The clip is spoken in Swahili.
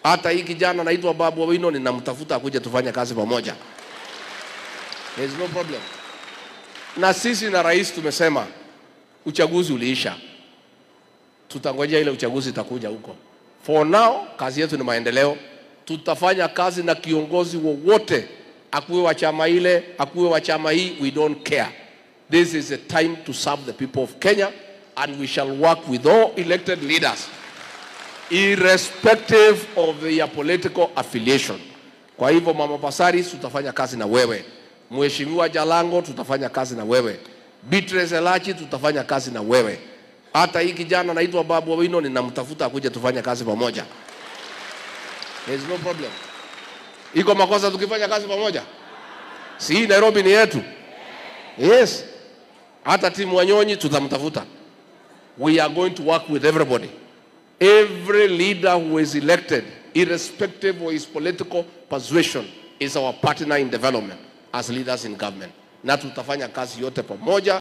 Hata hii kijana anaitwa Babu Owino ninamtafuta akuje tufanye kazi pamoja. There is no problem. Na sisi na rais tumesema uchaguzi uliisha, tutangojea ile uchaguzi itakuja huko. For now kazi yetu ni maendeleo. Tutafanya kazi na kiongozi wowote, akuwe wa chama ile, akuwe wa chama hii, we don't care. This is a time to serve the people of Kenya and we shall work with all elected leaders irrespective of their political affiliation. Kwa hivyo Mama Pasaris, tutafanya kazi na wewe. Mheshimiwa Jalango, tutafanya kazi na wewe. Beatrice Elachi, tutafanya kazi na wewe. Hata hii kijana anaitwa Babu Owino ninamtafuta akuje tufanye kazi pamoja. There is no problem. Iko makosa tukifanya kazi pamoja? Si hii Nairobi ni yetu? Yes. Hata timu Wanyonyi tutamtafuta. We are going to work with everybody. Every leader who is elected, irrespective of his political persuasion, is our partner in development as leaders in government. Na tutafanya kazi yote pamoja.